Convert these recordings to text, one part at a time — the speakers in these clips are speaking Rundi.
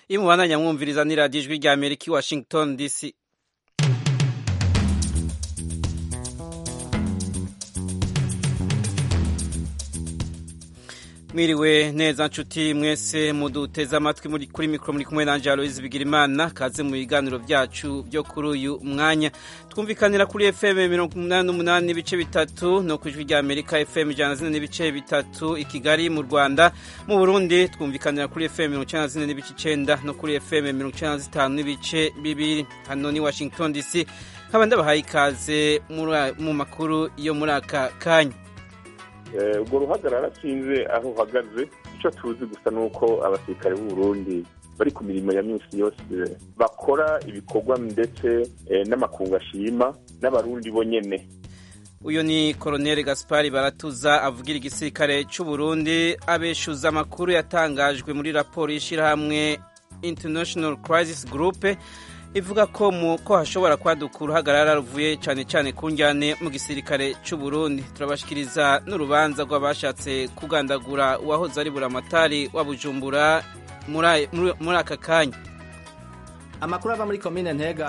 iyo mubandanya mwumviriza ni radiyo ijwi rya amerika i washington dc mwiriwe neza nshuti mwese muduteze amatwi muri kuri mikoro muri kumwe na Aloise Bigirimana kaze mu biganiro byacu byo kuri uyu mwanya twumvikanira kuri FM mirongo umunani n'umunani n'ibice bitatu no ku ijwi rya Amerika FM ijana zine n'ibice bitatu i Kigali mu Rwanda mu Burundi twumvikanira kuri FM mirongo icyenda zine n'ibice icenda no kuri FM mirongo icyenda zitanu n'ibice bibiri hano ni Washington DC nkaba ndabahaye ikaze mu makuru yo muri aka kanya ubwo ruhagarara sinze aho uhagaze icyo tuzi gusa ni uko abasirikare b'u Burundi bari ku mirimo ya minsi yose bakora ibikorwa ndetse n'amakungu ashima n'abarundi bo nyene uyu ni koroneli gaspari baratuza avugira igisirikare cy'u Burundi abeshuza amakuru yatangajwe muri raporo y'ishyirahamwe international crisis group ivuga ko mu ko hashobora kwaduka uruhagarara ruvuye cyane cyane ku njyane mu gisirikare cy'u Burundi turabashikiriza n'urubanza rw'abashatse kugandagura uwahoze ari buramatari wa Bujumbura muri aka kanya amakuru ava muri komine ntega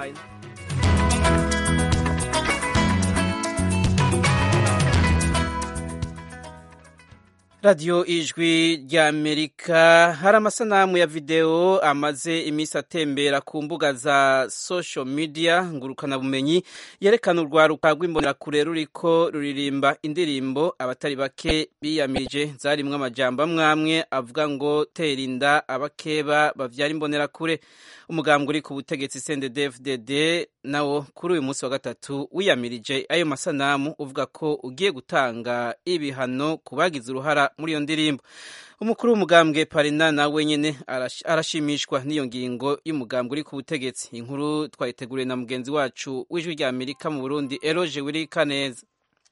radiyo ijwi rya amerika hari amasanamu ya videwo amaze iminsi atembera ku mbuga za social media ngurukanabumenyi yerekana urwaruka rw'imbonerakure ruriko ruririmba indirimbo abatari bake biyamirije zarimwo amajambo amwamwe avuga ngo tera inda abakeba bavyara imbonerakure umugambwe uri ku butegetsi CNDD-FDD nawo kuri uyu munsi wa gatatu wiyamirije ayo masanamu uvuga ko ugiye gutanga ibihano ku bagize uruhara muri iyo ndirimbo umukuru w'umugambwe parina nawe nyene arashimishwa n'iyo ngingo y'umugambwe uri ku butegetsi inkuru twayiteguriye na mugenzi wacu w'ijwi rya amerika mu burundi eroje wirika neza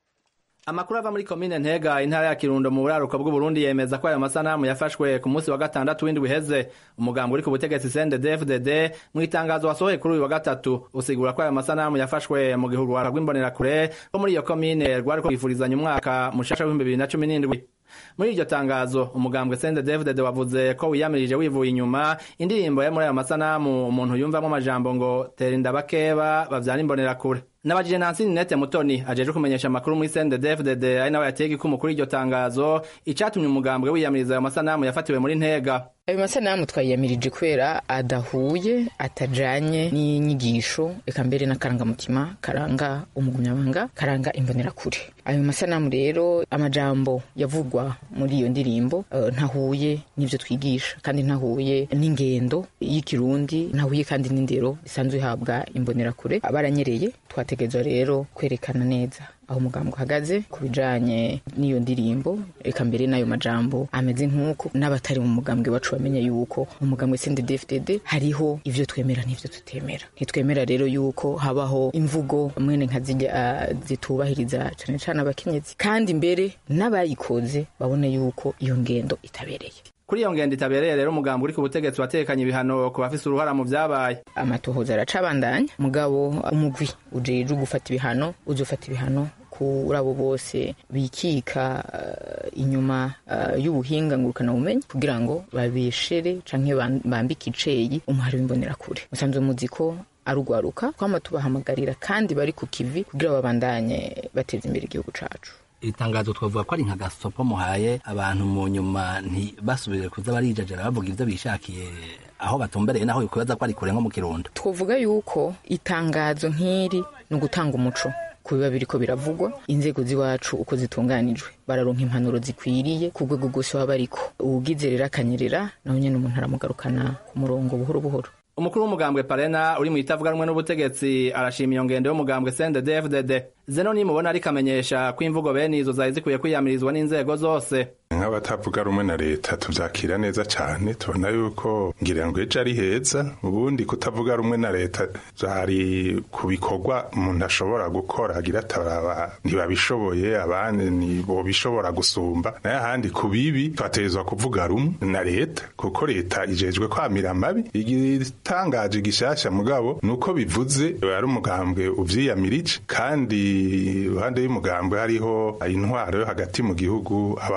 amakuru ava muri komine ntega intara ya kirundo mu buraruko bw'uburundi yemeza ko ayo masanamu yafashwe ku munsi wa gatandatu w'indwi iheze umugambi uri ku butegetsi cndd mu itangazo wasohoye kuri uyu wa gatatu usigura ko ayo masanamu yafashwe mu gihe urwara rw'imbonerakure rwo muri iyo komine rwariko rwifurizanya umwaka mushasha w'ibihumbi bibiri na cumi n'indwi muri iryo tangazo umugambwe cndd wavuze ko wiyamirije wivuye inyuma indirimbo yo muri ayo masanamu umuntu yumvamo amajambo ngo tera inda bakeba bavyara imbonerakure nabajije Nancy Ninette Mutoni ajeje kumenyesha amakuru muri CNDD-FDD ari nawe yatega ikumu kuri iryo tangazo icatumye umugambwe wiyamiriza ayo masanamu yafatiwe muri Ntega ayo masanamu twayiyamirije kubera adahuye atajanye n'inyigisho eka mbere n'akarangamutima karanga umugumyabanga karanga imbonerakure ayo masanamu rero amajambo yavugwa muri iyo ndirimbo uh, ntahuye n'ivyo twigisha kandi ntahuye n'ingendo y'ikirundi ntahuye kandi n'indero isanzwe ihabwa imbonerakure baranyereye twategerezwa rero kwerekana neza aho umugambi uhagaze ku bijanye n'iyo ndirimbo reka mbere n'ayo majambo ameze nk'uko n'abatari mu mugambwe wacu bamenye yuko mu mugambwe CNDD-FDD hariho ivyo twemera n'ivyo tutemera ntitwemera rero yuko habaho imvugo mwene nka zijya uh, zitubahiriza cane cane abakenyezi kandi mbere n'abayikoze babone yuko iyo ngendo itabereye kuri iyo ngendo itabereye rero umugambi uri ku butegetsi watekanye ibihano ku bafise uruhara mu vyabaye amatohoza aracabandanya mugabo umugwi ujejwe gufata ibihano uzofata ibihano kuri abo bose bikika uh, inyuma uh, y'ubuhinga ngurukana bumenyi kugira ngo babeshere canke bambike iceyi umuhari w'imbonerakure musanzwe muzi ko arugwaruka twama tubahamagarira kandi bari ku kivi kugira babandanye bateza imbere igihugu cacu itangazo twavuga ko ari nka gasopo muhaye abantu mu nyuma ntibasubire kuza barijajara bavuga ivyo bishakiye aho batumbereye naho bikubaza ko ari kure nko mu kirundo twovuga yuko itangazo nk'iri ni ugutanga umuco ku biba biriko biravugwa inzego z'iwacu uko zitunganijwe bararonka impanuro zikwiriye ku rwego rwose baba bariko uwugize rero akanyerera nawe nyene umuntu aramugarukana ku murongo buhoro buhoro umukuru w'umugambwe parena uri mu itavuga rumwe n'ubutegetsi arashima iyo ngendo y'umugambwe cndd zeno nimubona ariko amenyesha ko imvugo bene izo zari zikwiye kwiyamirizwa n'inzego zose nk'abatavuga rumwe na leta tuvyakira neza cane tubona yuko ngira ngo ejo ari heza ubundi kutavuga rumwe na leta vyari ku bikorwa umuntu ashobora gukora agira ataraba ntibabishoboye abandi ntibobishobora gusumba naye ahandi ku bibi twategerezwa kuvuga rumwe na leta kuko leta ijejwe kwamira amabi igitangaje gishasha mugabo nuko bivuze ari umugambwe uvyiyamirije kandi iruhande y'umugambwe hariho intwaro yo hagati mu gihugu abapolisi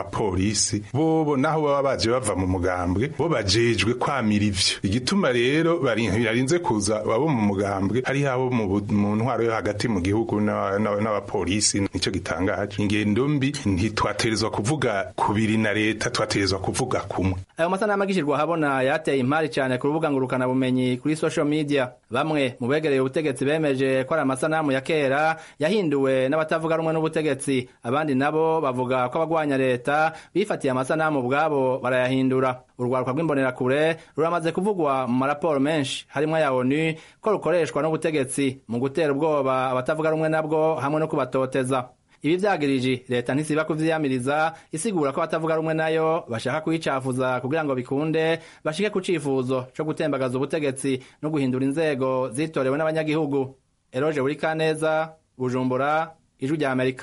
n'abapolisi bobo naho baba baje bava mu mugambwe bo bajejwe kwamira ivyo igituma rero barinze kuza abo mu mugambwe hari abo mu ntwaro yo hagati mu gihugu n'abapolisi nico gitangaje ingendo mbi ntitwaterezwa kuvuga kubiri na leta twaterezwa kuvuga kumwe ayo masanamu agishirwa habona yateye impari cyane ku rubuga ngurukana bumenyi kuri social media bamwe mu begereye ubutegetsi bemeje ko ari amasanamu ya kera yahinduwe n'abatavuga rumwe n'ubutegetsi abandi nabo bavuga ko abagwanya leta bifatiye amasanamu ubwabo barayahindura urwaruka rw'imbonerakure ruramaze kuvugwa mu maraporo menshi harimo aya onu ko rukoreshwa n'ubutegetsi mu gutera ubwoba abatavuga rumwe nabwo hamwe no kubatoteza ibi vyagirije leta ntisiba kuvyiyamiriza isigura ko abatavuga rumwe nayo bashaka kuyicafuza kugira ngo bikunde bashike ku cifuzo co gutembagaza ubutegetsi no guhindura inzego zitorewe n'abanyagihugu eroje buri kaneza bujumbura ijwi rya amerika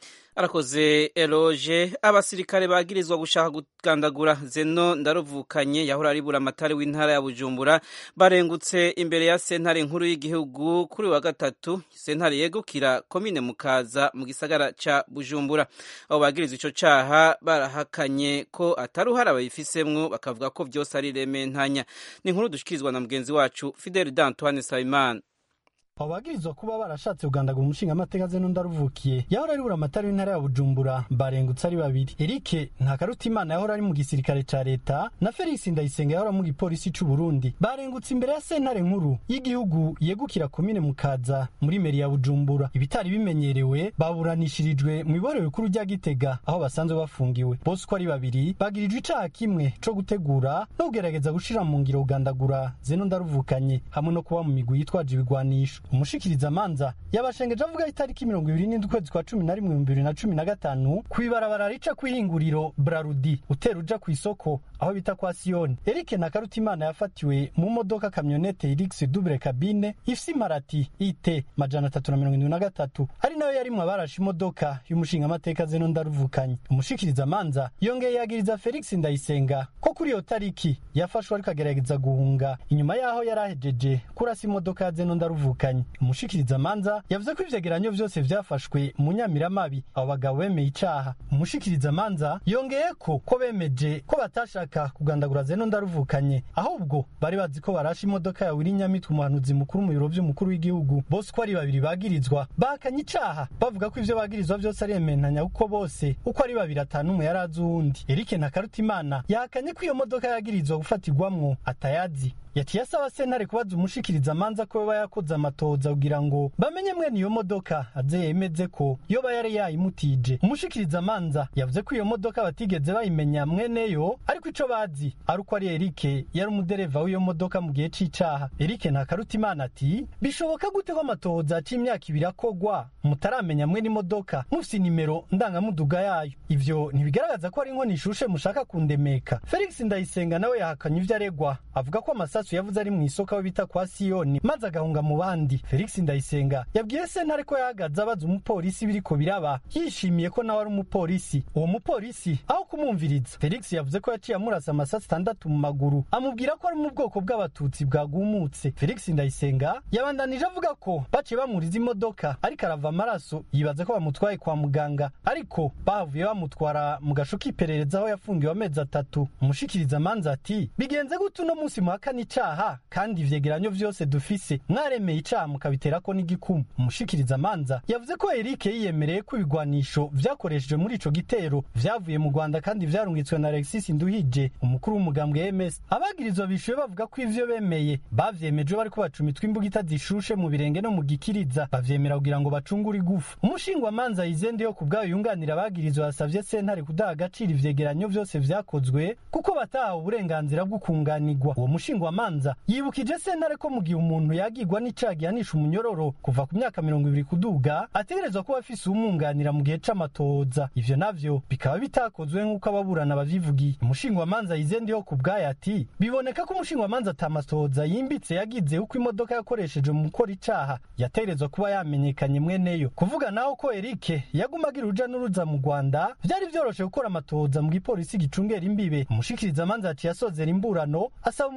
arakoze eloge abasirikare bagirizwa gushaka kugandagura zeno ndaruvukanye yahora ari buramatari w'intara ya bujumbura barengutse imbere ya sentare nkuru y'igihugu kuri wa gatatu sentare yegukira komine mukaza mu gisagara ca bujumbura abo bagirizwa ico caha barahakanye ko atari uhari abayifisemwo bakavuga ko vyose ari rementanya ni inkuru dushikirizwa na mugenzi wacu fidel d'antoine sabimana abo bagirizwa kuba barashatse kugandagura umushingamateka zeno ndaruvukiye yahora ari buramatari w'intara ya bujumbura barengutse ari babiri erike ntakarutimana yahora ari mu gisirikare ca leta na felix ndayisenga yahora mu gipolisi c'uburundi barengutse imbere ya sentare nkuru y'igihugu yegukira komine mukaza muri meri ya bujumbura ibitari bimenyerewe baburanishirijwe mu iborero rikuru rya gitega aho basanzwe bafungiwe bose uko ari babiri bagirijwe icaha kimwe co gutegura no kugerageza gushira mu ngiro kugandagura zeno ndaruvukanye hamwe no kuba mu migwi yitwaje ibigwanisho umushikiriza manza yabashengeje avuga itariki mirongo ibiri n'indwi ukwezi kwa cumi na rimwe ibihumbi bibiri na cumi na gatanu kw'ibarabara rica kw'ihinguriro brarudi utera uja ku isoko aho bita kwa siyoni erike na karutimana yafatiwe mu modoka kamyonete irix double cabine ifise imparati it majana atatu na mirongo indwi na gatatu ari nayo yarimwo abarashe imodoka y'umushingamateka zeno ndaruvukanye umushikiriza manza yongeye yagiriza felix ndayisenga ko kuri iyo tariki yafashwe ariko agerageza guhunga inyuma yaho yari ahejeje kurasa imodoka ya zeno ndaruvukanye umushikiriza manza yavuze ko ivyegeranyo vyose vyafashwe mu nyamiramabi abo bagabo bemeye icaha umushikiriza manza yongeye ko ko bemeje ko batashaka kugandagura zeno ndaruvukanye ahubwo bari bazi ko barashe imodoka ya wiri nyamitwe umuhanuzi mukuru mu biro vy'umukuru w'igihugu bose uko ari babiri bagirizwa bahakanye icaha bavuga ko ivyo bagirizwa vyose ari ementanya kuko bose uko ari babiri atanu umwe yari azi uwundi erike na karutimana yahakanye ko iyo modoka yagirizwa gufatirwamwo atayazi yaciye asaba sentare kubaza umushikiriza amanza ko yoba yakoze amatoza kugira ngo bamenye mwene iyo modoka aze yemeze ko yoba yari yayimutije umushikiriza amanza yavuze ko iyo modoka batigeze bayimenya mweneyo ariko ico bazi ari uko ari erike yari umudereva w'iyo modoka mu gihe c'icaha erike ntakarutimana ati bishoboka gute ko amatoza c'imyaka ibiri akogwa mutaramenya mwene imodoka mufise nimero ndangamuduga yayo ivyo ntibigaragaza ko ari inkono ishushe mushaka kundemeka felix ndayisenga nawe yahakanye ivyo aregwa avuga ko amasasu yavuze ari mu isoko aho bita kwa siyoni maze agahunga mu bandi felix ndayisenga yabwiye sentare ko yahagaze abaza umupolisi biriko biraba yishimiye ko nawe ari umupolisi uwo mupolisi aho kumwumviriza felix yavuze ko yaciye amurasa amasasu atandatu mu maguru amubwira ko ari mu bwoko bw'abatutsi bwagumutse felix ndayisenga yabandanije avuga ko baciye bamuriza imodoka ariko arava amaraso yibaza ko bamutwaye kwa muganga ariko bahavuye bamutwara mu gasho k'iperereza aho yafungiwe amezi atatu umushikiriza amanza ati bigenze gute uno munsi muhakana icaha kandi ivyegeranyo vyose dufise mwaremeye icaha mukabiterako n'igikumu umushikiriza amanza yavuze ko Eric yiyemereye ko ibigwanisho vyakoreshejwe muri ico gitero vyavuye mu Rwanda kandi vyarungitswe na Alexis Nduhije umukuru w'umugambwe MS abagirizwa bishuye bavuga ko ivyo bemeye bavyemeje bariko bacumitwa imbugita zishushe mu birenge no mu gikiriza bavyemera kugira ngo bacungure igufu umushingwa manza yizende yo kubwayo yunganira abagirizwa yasavye sentare kudaha agaciro ivyegeranyo vyose vyakozwe kuko batahawe uburenganzira bwo kunganirwa uwo mushingwa manza yibukije sentare ko mu gihe umuntu yagirwa n'icaha gihanisha umunyororo kuva ku myaka mirongo ibiri kuduga ategerezwa kuba afise uwumwunganira mu gihe c'amatoza ivyo navyo bikaba bitakozwe nk'uko ababurana bavyivugiye umushingwa manza yizende yo kubwayo ati biboneka ko umushingwa manza atamatoza yimbitse yagize uko imodoka yakoresheje mu gukora icaha yategerezwa kuba yamenyekanye mweneyo kuvuga naho ko Eric yaguma agira uruja n'uruza mu Rwanda vyari vyoroshe gukora amatoza mu gipolisi gicungera imbibe umushikiriza manza yaciye asozera imburano asaba umunyoro wo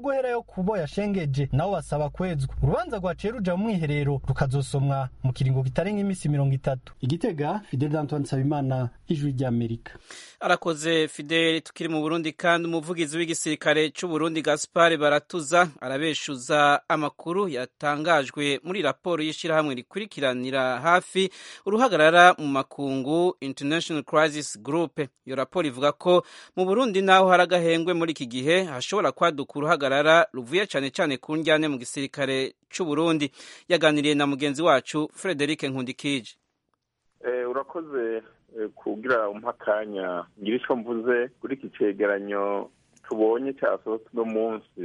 guherayo kubo yashengeje nabo basaba kwezwa urubanza rwaciye ruja mu mwiherero rukazosomwa mu kiringo kitarenga iminsi mirongo itatu igitega fidel antoine nsabimana ijwi ry'amerika arakoze fideli tukiri mu burundi kandi umuvugizi w'igisirikare c'uburundi gaspar baratuza arabeshuza amakuru yatangajwe muri raporo y'ishirahamwe rikurikiranira hafi uruhagarara mu makungu international crisis group iyo raporo ivuga ko mu burundi naho hari agahengwe muri iki gihe hashobora kwaduka uruhagarara ruvuye cane cane ku njyane mu gisirikare c'uburundi yaganiriye na mugenzi wacu frederic nkundikije urakoze kugira umpa akanya ngira icyo mvuze kuri iki cyegeranyo tubonye cyasohotse uno munsi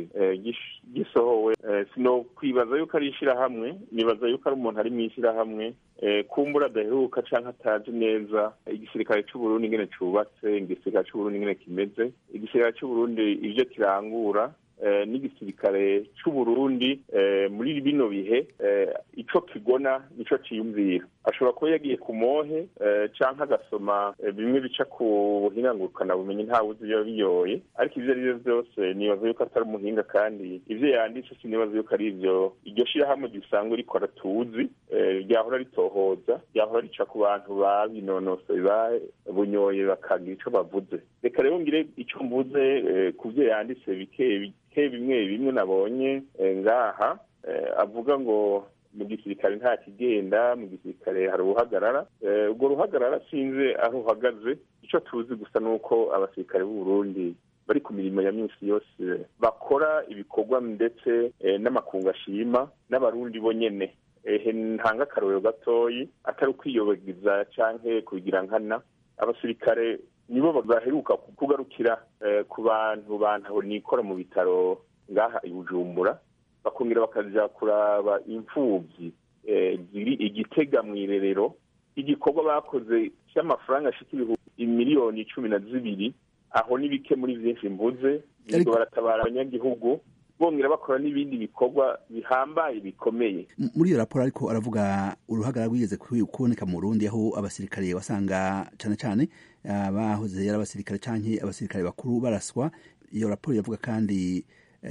gisohowe sino kwibaza yuko ari ishyirahamwe nibaza yuko ari umuntu ari mu ishyirahamwe kumbura adaheruka cyangwa atazi neza igisirikare cy'uburundi ingene cyubatse igisirikare cy'uburundi ingene kimeze igisirikare cy'uburundi ibyo kirangura n'igisirikare cy'uburundi muri bino bihe icyo kigona nicyo cyiyumvira ashobora kuba yagiye ku mohe cyangwa agasoma bimwe bica ku buhinga bumenyi ntawe uzi biba biyoye ariko ibyo ari byo byose nibaza yuko atari umuhinga kandi ibyo yanditse sinibaza yuko ari ibyo iryo shyirahamwe risanzwe rikora tuzi ryahora ritohoza ryahora rica ku bantu babinonosoye babunyoye bakagira icyo bavuze reka rero ngire icyo mvuze ku byo yanditse bike bimwe bimwe nabonye ngaha avuga ngo mu gisirikare nta kigenda mu gisirikare hari uruhagarara urwo ruhagarara sinzi aho uhagaze icyo tuzi gusa ni uko abasirikare b'u Burundi bari ku mirimo ya minsi yose bakora ibikorwa ndetse n'amakungu ashima n'abarundi bo nyene ntanga akarorero gatoyi atari ukwiyobagiza cyangwa kubigira nkana abasirikare nibo baheruka kugarukira ku bantu bantu nikora mu bitaro ngaha i bujumbura bakongera bakajya kuraba imfubyi ziri igitega mu irerero igikorwa bakoze cy'amafaranga ashika ibihumbi miliyoni cumi na zibiri aho ni bike muri byinshi mvuze baratabara abanyagihugu bongera bakora n'ibindi bikorwa bihambaye bikomeye muri iyo raporo ariko aravuga uruhagarara rwigeze kuboneka mu Burundi aho abasirikare wasanga cyane cyane bahoze ari abasirikare canke abasirikare bakuru baraswa iyo raporo iravuga kandi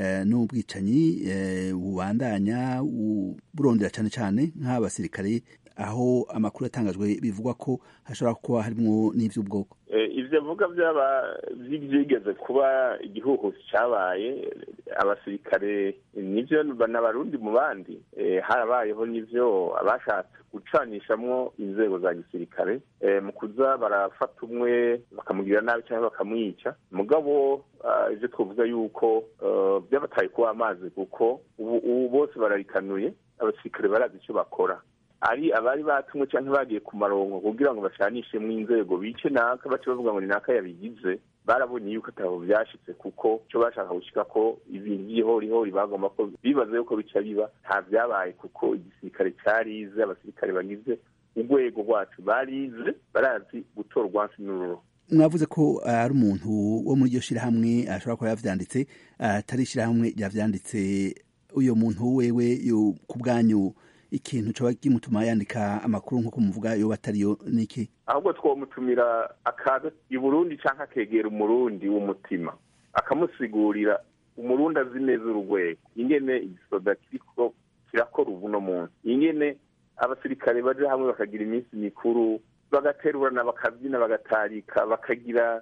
n'ubwicanyi bubandanya burondera cyane cyane nk'abasirikare aho amakuru yatangajwe bivugwa ko hashobora kuba harimo n'iby'ubwoko ibyo avuga byaba byigeze kuba igihugu cyabaye abasirikare nibyo n'abarundi mu bandi harabayeho n'ibyo abashatse gucanishamwo inzego za gisirikare mu kuza barafata umwe bakamugirira nabi cyangwa bakamwica mugabo ibyo twavuga yuko byabataye kuba amazi kuko ubu bose bararikanuye abasirikare barazi icyo bakora ari abari batumwe cyangwa bagiye ku marongo kugira ngo bashanishemo inzego bice naka bace bavuga ngo ni naka yabigize barabonye yuko atabo byashitse kuko cyo bashaka gushika ko ibintu by'ihorihori bagomba ko bibaza yuko bica biba nta byabaye kuko igisirikare cyarize abasirikare bagize urwego rwacu barize barazi gutora urwansi n'ururo mwavuze ko ari umuntu wo muri iryo shyirahamwe ashobora kuba yavyanditse atari ishyirahamwe ryavyanditse uyo muntu wewe ku bwanyu ikintu coba kimutuma yandika amakuru nk'uko muvuga yoba atariyo niki ahubwo twomutumira akaza i burundi cyangwa akegera umurundi w'umutima akamusigurira umurundi azi neza urugwego ingene igisoda kiriko kirakora ubu no munsi ingene abasirikare baje hamwe bakagira iminsi mikuru bagaterurana bakabyina bagatarika bakagira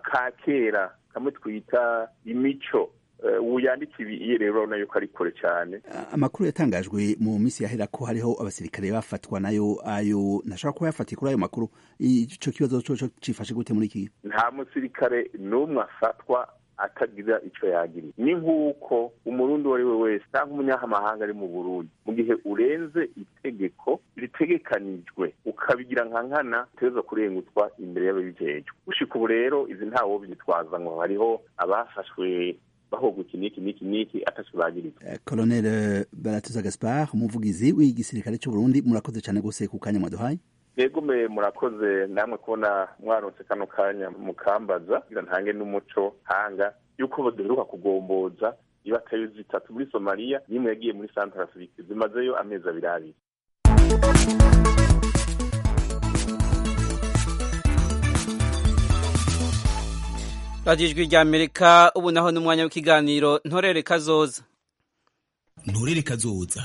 akakera kamwe twita imico ubu yandika ibi rero urabona yuko ari kure cyane amakuru yatangajwe mu minsi yahera ko hariho abasirikare bafatwa nayo ayo ntashobora kuba yafatiye kuri ayo makuru icyo kibazo cyo cifashe gute muri iki nta musirikare n'umwe afatwa atagira icyo yagiriye ni nk'uko umurundi uwo ari we wese cyangwa umunyamahanga ari mu burundi mu gihe urenze itegeko ritegekanijwe ukabigira nka nkana uteza kurengutwa imbere y'ababijejwe gushika ubu rero izi ntawo byitwaza ngo hariho abafashwe bahoga iki niki niki niki atacyo bagirizwa colonel baratuza gaspard umuvugizi w'igisirikare cy'u Burundi murakoze cyane gose ku kanya mwaduhaye yego me murakoze namwe kubona mwaronse kano kanya mukambaza kugira ntange n'umuco hanga yuko baduheruka kugomboza ibatayo zitatu muri somaliya n'imwe yagiye muri centre afrique zimazeyo amezi abiri abiri radiyo ijwi rya amerika ubu naho ni umwanya w'ikiganiro ntorere kazoza nturere kazoza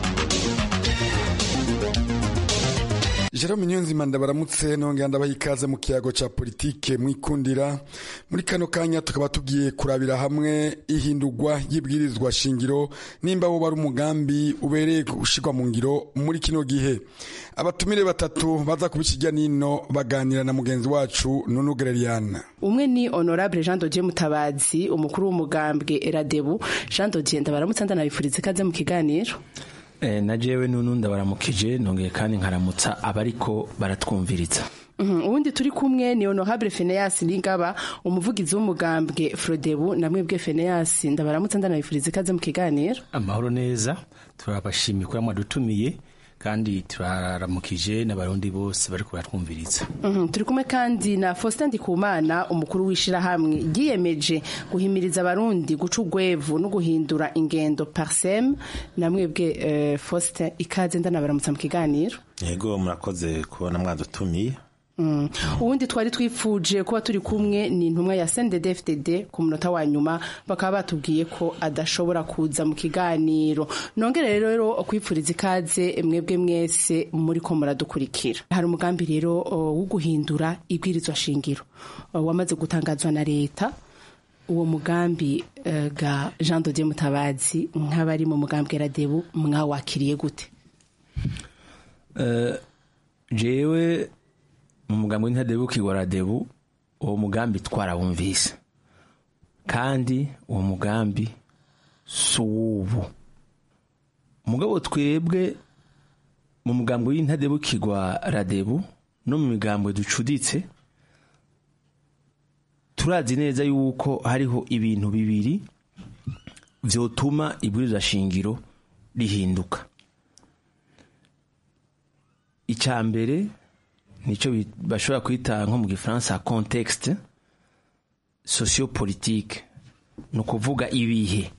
Jerome Nyonzima ndabaramutse nongera ndabaha ikaze mu kiyago ca politike mwikundira muri kano kanya tukaba tugiye kurabira hamwe ihindurwa y'ibwirizwa shingiro nimba wo bari umugambi ubereye gushirwa mu ngiro muri kino gihe abatumire batatu baza kubikijya nino baganira na mugenzi wacu Nunu Gereriana umwe ni honorable Jean Dodier Mutabazi umukuru w'umugambwe Eradebu Jean Dodier ndabaramutse ndanabifuriza ikaze mu kiganiro Eh, na jewe nunu ndabaramukije nongeye kandi nkaramutsa abariko baratwumviriza Mhm, ubundi turi kumwe ni honorable Phineas Ningaba umuvugizi w'umugambwe Frodebu namwe bwe Phineas ndabaramutse ndanabifuriza ikaze mu kiganiro amahoro neza turabashimiye ko mwadutumiye kandi turaramukije n'abarundi bose bariko baratwumviriza Mhm, turi kumwe kandi na Faustin Ndikumana umukuru w'ishirahamwe ryiyemeje guhimiriza abarundi guca urwevu no guhindura ingendo parsem namwe bwe eh, Faustin ikaze ndanabaramutsa mu kiganiro yego murakoze kubona mwadutumiye Mm. ubundi twari twifuje kuba turi kumwe ni intumwa ya CNDD-FDD ku munota wa nyuma bakaba batubwiye ko adashobora kuza mu kiganiro nongere rero kwipfuriza ikaze mwebwe mwese muri ko muradukurikira hari umugambi rero o, wo guhindura ibwirizwa shingiro o, wamaze gutangazwa na leta uwo mugambi eh, ga Jean Dodier Mutabazi nk'abari mu mugambi Radebu mwawakiriye gute Eh, jewe mu mugambi w'intadebukirwa radebu uwo mugambi twarawumvise kandi uwo mugambi si uw'ubu mugabo twebwe mu mugambi w'intadebukirwa radebu no mu migambo ducuditse turazi neza yuko hariho ibintu bibiri vyotuma ibwirizwa shingiro rihinduka icya mbere nicyo bi- bashobora kwita nko mu gifaransa contexte sociopolitique ni ukuvuga ibihe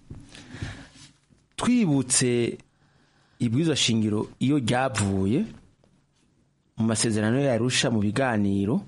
twibutse ibwirizwa shingiro iyo ryavuye mu masezerano yarusha mu biganiro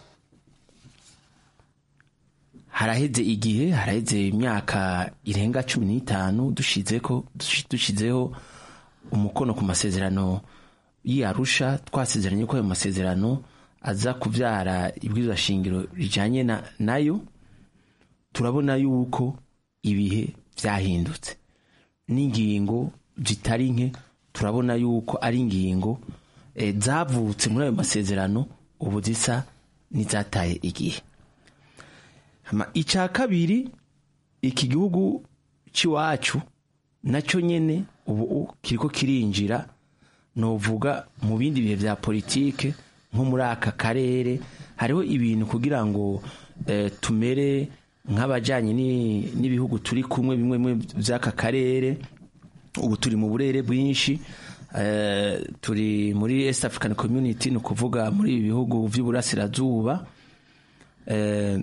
haraheze igihe haraheze imyaka irenga cumi n'itanu dushizeko dushizeho umukono ku masezerano y'arusha twasezeranye ko ayo masezerano aza kubyara ibwirizwa shingiro rijyanye na nayo turabona yuko ibihe byahindutse n'ingingo zitari nke turabona yuko ari ingingo eh, zavutse muri ayo masezerano ubu zisa n'izataye igihe Hama icya kabiri iki gihugu cy'iwacu nacyo nyine ubu kiriko kirinjira novuga mu bindi bihe bya politike nko muri aka karere hariho ibintu kugira ngo eh, tumere nk'abajyanye ni- n'ibihugu turi kumwe bimwe bimwe by'aka karere ubu turi mu burere bwinshi eh, turi muri East African Community ni ukuvuga muri ibi bihugu by'uburasirazuba eh,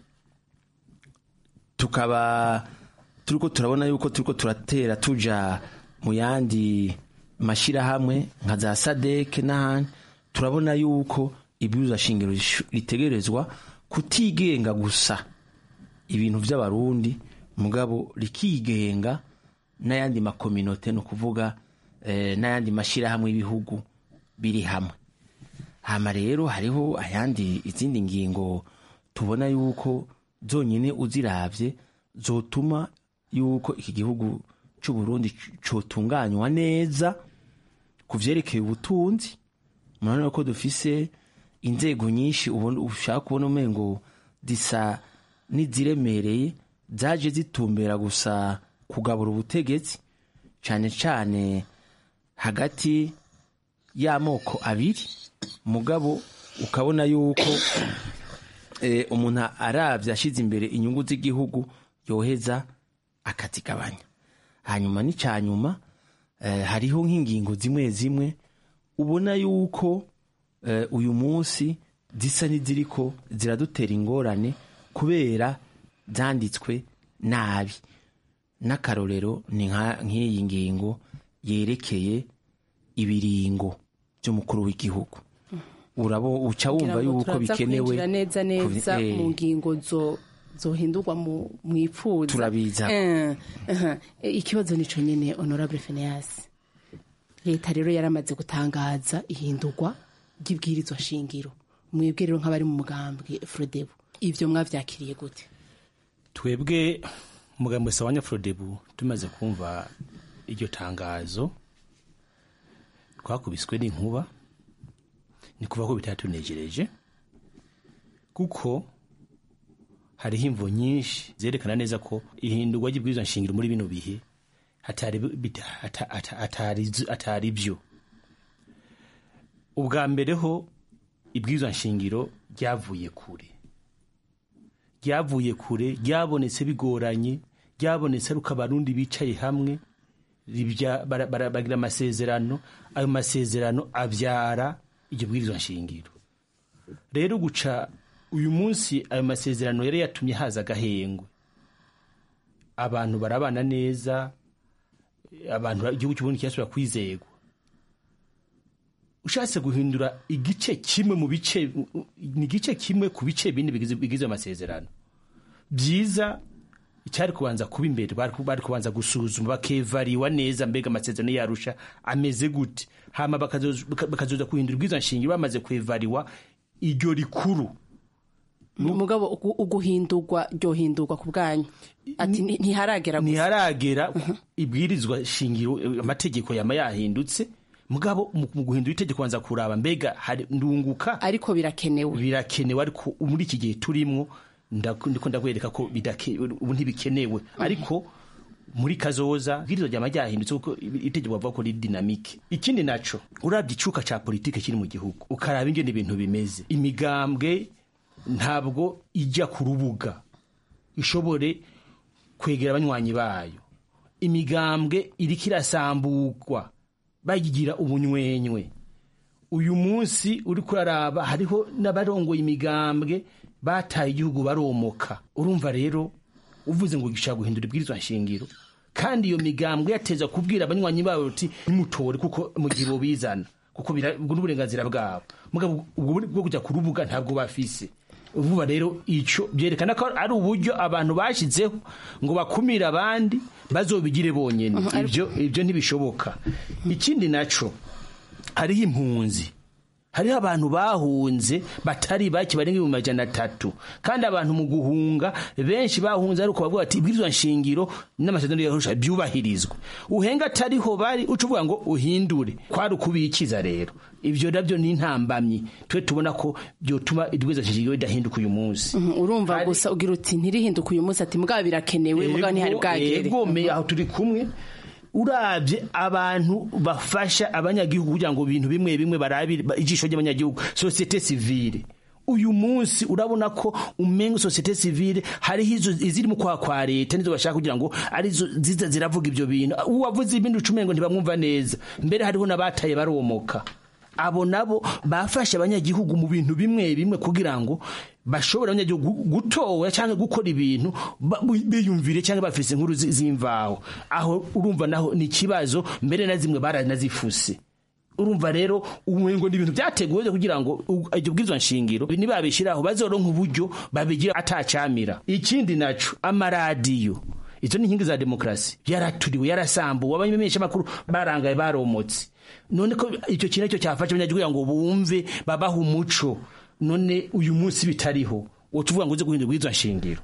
tukaba turiko turabona yuko turiko turatera tuja mu yandi mashyirahamwe nka za sadeke n'ahandi turabona yuko ibwirizwa shingiro rishu- ritegerezwa kutigenga gusa ibintu by'abarundi mugabo rikigenga n'ayandi makominote ni ukuvuga eh, n'ayandi mashyirahamwe y'ibihugu biri hamwe hama rero hariho ayandi izindi ngingo tubona yuko zonyine uziravye zotuma yuko iki gihugu c'u Burundi c- cotunganywa neza ku vyerekeye ubutunzi murabona ko dufise inzego nyinshi ubona ushaka kubona umengo zisa n'iziremereye zaje zitumbera gusa kugabura ubutegetsi cane cane hagati y'amoko abiri mugabo ukabona yuko eh, umuntu aravye ashize imbere inyungu z'igihugu yoheza akazigabanya hanyuma n'icyanyuma eh, hariho nk'ingingo zimwe zimwe ubona yuko eh, uyu munsi zisa n'iziriko ziradutera ingorane kubera zanditswe nabi n'akarorero ni nka- nk'iyi ngingo yerekeye ibiringo by'umukuru w'igihugu urabo uca wumva Kugira ngo yuko turaza bikenewe kwinjira neza neza kubi- eh, mu ngingo zo zohindurwa mu mwipfuza Turabiza. Eh, aha. Eh, ikibazo nico nyene honorable Phineas leta rero yaramaze gutangaza ihindurwa ry'ibwirizwa shingiro mwebwe rero nk'abari mu mugambwe Frodebu ivyo mwavyakiriye gute twebwe umugambi wese wa nyafurodebu tumaze kumva iryo tangazo twakubiswe n'inkuba ni kuva ko bitatunejereje kuko hariho imvo nyinshi zerekana neza ko ihindurwa ry'ibwirizwa nshingiro muri bino bihe atari bita- ata- ata- atari- atari byo ubwa mbere ho ibwirizwa nshingiro ryavuye kure ryavuye kure ryabonetse bigoranye ryabonetse ari uko abarundi bicaye hamwe ribya- bara- bara- bagira amasezerano ayo masezerano abyara iryo bwirizwa nshingiro rero guca uyu munsi ayo masezerano yari yatumye haza agahengwe abantu barabana neza abantu igihugu cy'uburundi kirasubira kwizegwa ushatse guhindura igice kimwe mu bice ni igice kimwe ku bice bine bigize bigize amasezerano byiza icyari kubanza kuba imbere bari bari kubanza gusuzuma bakevariwa neza mbega amasezerano yarusha ameze gute hama bakazoza baka- bakazoza guhindura ubwiza nshingiro bamaze kwevariwa iryo rikuru mugabo ugu- uguhindurwa ryohindurwa ku bwanyu ati "Ni- ntiharagera gusa ntiharagera ibwirizwa shingiro eh, amategeko yama yahindutse mugabo mu mu guhindura itegeko banza kuraba mbega hari ndunguka ariko birakenewe birakenewe ariko muri iki gihe turimwo ndaku- ndiko ndakwereka ko bidake- ubu ntibikenewe ariko muri kazoza ibwirizwa ryama ryahindutse kuko itegeko bavuga ko riri dinamike ikindi naco urabye icuka ca politike kiri mu gihugu ukaraba ingene ibintu bimeze imigambwe ntabwo ijya ku rubuga ishobore kwegera abanywanyi bayo imigambwe iriko irasambugwa bayigira ubunywenywe uyu munsi uri kuraraba hariho n'abarongoye imigambwe bataye igihugu baromoka urumva rero uvuze ngo gishaka guhindura ibwirizwa nshingiro kandi iyo migambwe yateza kubwira abanywanyi babo uti nimutore kuko mu gihe bobizana kuko bira- ubwo n'uburenganzira bwabo mugabo ubwo bwo kujya ku rubuga ntabwo bafise vuba rero ico byerekana ko ari uburyo abantu bashizeho ngo bakumire abandi bazobigire bonyene ibyo ibyo ntibishoboka ikindi naco hariho impunzi hariho abantu bahunze batari bake barenga ibihumbi majana atatu kandi abantu mu guhunga benshi bahunze ariko bavuga ati ibwirizwa nshingiro n'amasezerano yarusha byubahirizwe uhenga atariho bari uca uvuga ngo uhindure kwari ukubikiza rero ibyo nabyo ni intambamyi twe tubona ko byotuma ibwirizwa nshingiro ridahinduka uyu munsi Mhm, urumva gusa ugira uti ntirihinduka uyu munsi ati mugabo birakenewe mugabo ntihari bwagere bwome aho turi kumwe urabye abantu bafasha abanyagihugu kugira ngo ibintu bimwe bimwe barabire ba- ijisho ry'abanyagihugu sosiyete sivile uyu munsi urabona ko umenga sosiyete sivile hariho izo iziri mu kwa kwa leta nizo bashaka kugira ngo arizo ziza ziravuga ibyo bintu uwavuze ibindi ucumengo ntibamwumva neza mbere hariho n'abataye baromoka abo nabo bafashe abanyagihugu mu bintu bimwe bimwe kugira ngo bashobore abanyagihugu gutora cyangwa gukora ibintu ba- biyumvire cyangwa bafise inkuru zi- z'imvaho aho urumva naho ni ikibazo mbere na zimwe baranazifuse urumva rero umengo ni ibintu byateguwe kugira ngo u- iryo bwirizwa nshingiro nibabishyiraho bazoronka uburyo babigira atacamira ikindi naco amaradiyo izo ni inkingi za demokarasi yaraturiwe yarasambuwe abamenyesha amakuru barangaye baromotse none ko icyo kintu cyo cyafashe abanyagihugu kugira ngo bumve babaha umuco none uyu munsi bitariho uwo tuvuga ngo uze guhindura ubwirizwa nshingiro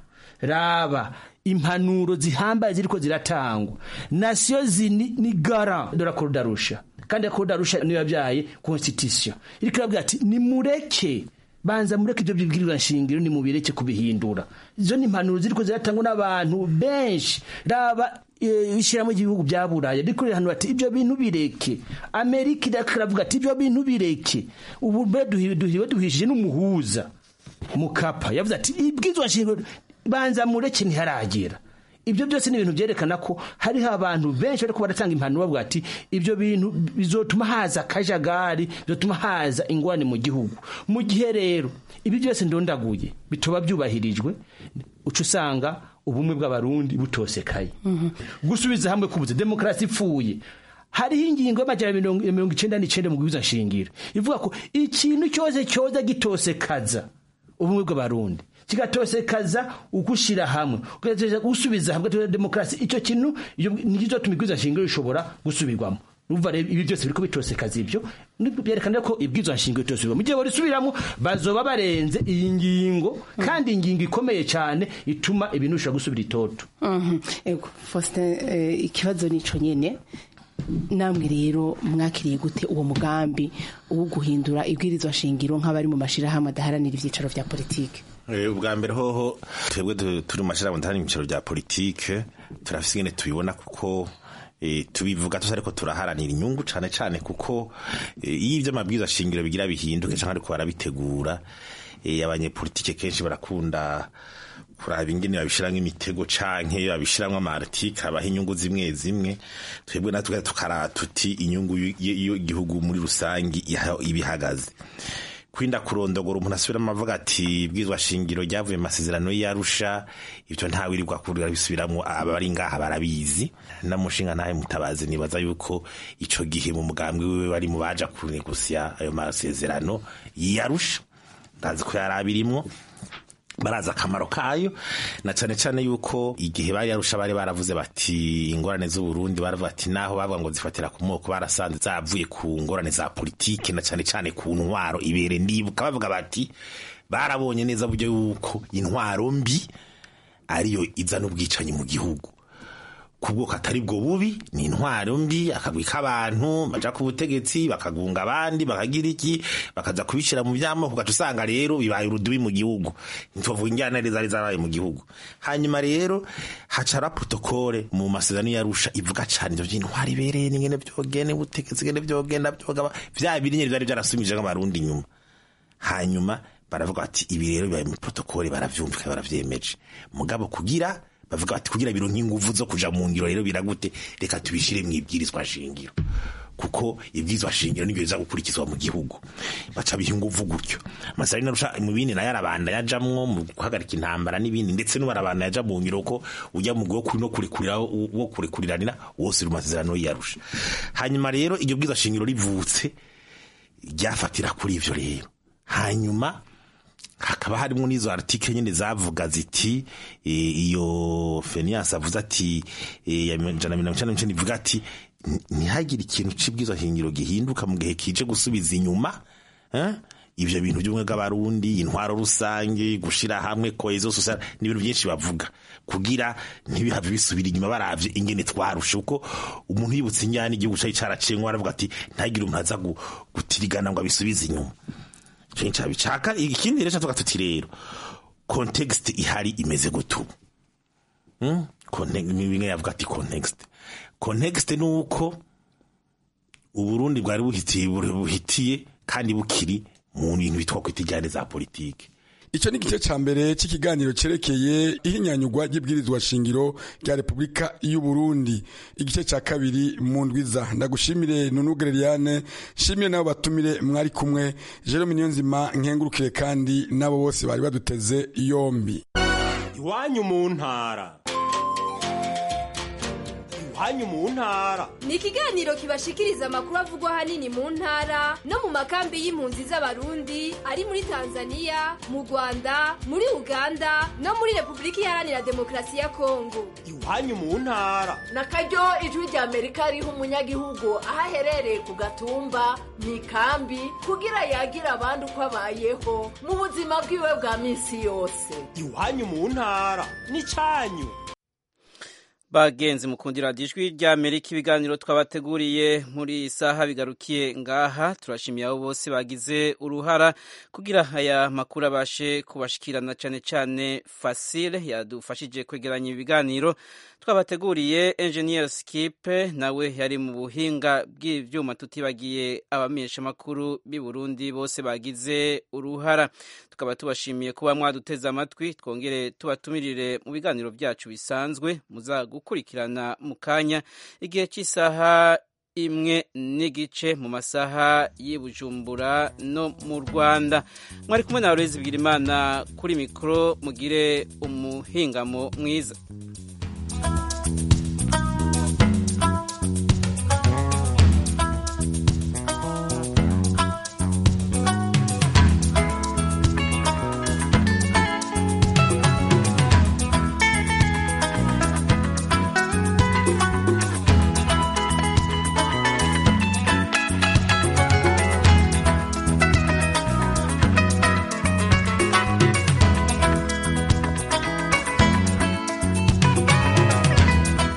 raba impanuro zihambaye ziriko ziratangwa nasiyo zini ni gara de la Cour d'Arusha kandi la Cour d'Arusha niyo yabyaye constitution iriko irabwira ati nimureke banza mureke ibyo bibwirizwa nshingiro nimubireke kubihindura izo ni impanuro ziriko ziratangwa n'abantu benshi raba eh, ishyirahamwe ry'ibihugu bya buraya riko rirahanura ati ibyo bintu bireke amerika iriko iravuga ati ibyo bintu bireke ubu mbe duhi- duhiwe duhishije n'umuhuza mukapa yavuze ati ibwirizwa nshingiro banza mureke ntiharagera ibyo byose ni ibintu byerekana ko hariho abantu benshi bariko baratanga impanuro bavuga ati ibyo bintu bizotuma haza akajagari bizotuma haza ingwane mu gihugu mu gihe rero ibi byose ndondaguye bitoba byubahirijwe uca usanga ubumwe bw'abarundi butosekaye gusubiza hamwe kubuze demokarasi ipfuye hariho ingingo y'amajana mirongo mirongo icenda n'icenda mu bwiza nshingiro ivuga ko ikintu cyose cyoza gitosekaza ubumwe bw'abarundi kigatosekaza ugushira hamwe ugatosekaza gusubiza hamwe ugatosekaza demokarasi icyo kintu nicyo tuma ibwirizwa shingiro rishobora gusubirwamo urumva rero ibi byose biriko bitosekaza ibyo byerekana ko ibwirizwa shingiro bitosubirwamo mu gihe borisubiramo bazoba barenze iyi ngingo kandi ingingo ikomeye cyane ituma ibintu bishobora gusubira itoto ego Faustin ikibazo nico nyene namwe rero mwakiriye gute uwo mugambi wo guhindura ibwirizwa shingiro nk'abari mu mashirahamwe adaharanira ivyicaro vya politike ubwa mbere hoho twebwe turi mu mashirahamwe adaharanira ivyicaro vya politike turafise ingene tubibona kuko tubivuga tuzi ariko turaharanira inyungu cane cane kuko iyo ivyo amabwiriza shingiro bigira bihinduke canke ariko barabitegura abanyepolitike kenshi barakunda kuraba ingene babishiramwo imitego canke babishiramwo amartike abaha inyungu zimwe zimwe twebwe natwe tukara tuti inyungu y'igihugu muri rusangi ibihagaze kwinda kurondogora umuntu asubiramo avuga ati bwizwa shingiro ryavuye mu masezerano y'arusha ibyo ntawe irirwa kurira bisubiramwo abari ngaha barabizi namushinga ntahe mutabazi nibaza yuko ico gihe mu mugambwe wiwe bari mu baja kunegusya ayo masezerano y'arusha ndazi ko yari abirimwo barazi akamaro kayo na cyane cyane yuko igihe bari yarusha bari baravuze bati ingorane z'uburundi baravuga ati naho bavuga ngo zifatira ku moko barasanze zavuye ku ngorane za politike na cyane cyane ku ntwaro ibere ndibuka bavuga bati barabonye neza buryo yuko intwaro mbi ariyo izana ubwicanyi mu gihugu ku bwoko atari bwo bubi ni intwaro mbi akagwi k'abantu baja ku butegetsi bakagunga abandi bakagira iki bakaza kubishira mu vyamoko ugaca usanga rero bibaye urudubi mu gihugu ntitwavuga injyana zari zabaye mu gihugu hanyuma rero hacara protokole mu masezerano yarusha ivuga cane ivyo vy'intwaro ibereye n'ingene vyogene ubutegetsi ngene vyogenda vyogaba vya biri nyene vyari vyarasumije nk'abarundi inyuma hanyuma baravuga bati ibi rero bibaye mu protokole baravyumvika baravyemeje mugabo kugira bavuga bati kugira bironke inguvu zo kuja mu ngiro rero biragute reka tubishire mu ibwirizwa shingiro kuko ibwirizwa shingiro nibyo biza gukurikizwa mu gihugu baca biha inguvu gutyo amasari narusha mu bindi nayo arabanda yajamwo mu guhagarika intambara n'ibindi ndetse n'ubarabanda yaja mu ngiro ko ujya mu gwo no kurekurira wo kurekuriranira wose ru masezerano yarusha hanyuma rero iryo bwirizwa shingiro rivutse ryafatira kuri ivyo rero hanyuma hakaba harimo n'izo article nyine zavuga ziti iyo Fenias avuze ati ya jana mirongo icyenda n'icyenda ivuga ati ntihagire ikintu c'ibwirizwa shingiro gihinduka mu gihe kije gusubiza inyuma ivyo bintu by'ubumwe bw'abarundi intwaro rusange gushira hamwe cohesion sociale n'ibintu byinshi bavuga kugira ntibihave bisubira inyuma baravye ingene twarushe uko umuntu yibutse injyana igihugu cari caraciye ngo aravuga ati ntagire umuntu aza gutirigana ngo abisubize inyuma cenca bicaka ikindi rero tuvuga tuti rero context ihari imeze gutu hmm? bimwe yavuga ati context context ni uko uburundi bwari buhitiye buhitiye kandi bukiri mu bintu bitwa kwita ijyane za politike icyo ni igice cya mbere cy'ikiganiro cyerekeye ihinyanyurwa ry'ibwirizwa shingiro rya repubulika y'u Burundi igice cya kabiri mu ndwiza ndagushimire nunugere Liliane nshimire nabo batumire mwari kumwe Jerome Niyonzima nkengurukire kandi nabo bose bari baduteze yombi iwanyu mu ntara iwanyu mu ntara ni ikiganiro kibashikiriza amakuru avugwa ahanini mu ntara no mu makambi y'impunzi z'abarundi ari muri tanzania mu rwanda muri uganda no muri repubulika iharanira demokarasi ya kongo iwanyu mu ntara na karyo ijwi rya amerika riha umunyagihugu aho aherereye ku gatumba mu ikambi kugira yagira abandi uko abayeho mu buzima bwiwe bwa minsi yose iwanyu mu ntara ni cyanyu bagenzi mukundira ijwi rya Amerika ibiganiro twabateguriye muri iyi saha bigarukiye ngaha turashimiye abo bose bagize uruhara kugira aya makuru abashe kubashikirana cyane cyane Fasile yadufashije kwegeranya ibiganiro twabateguriye Engineer Skip nawe yari mu buhinga bw'ivyuma tutibagiye abamenyesha makuru b'i Burundi bose bagize uruhara tukaba tubashimiye kuba mwaduteze amatwi twongere tubatumirire mu biganiro byacu bisanzwe muza gukurikirana mu kanya igihe cy'isaha imwe n'igice mu masaha y'i Bujumbura no mu Rwanda mwari kumwe na Aloyizi Bigirimana kuri mikoro mugire umuhingamo mwiza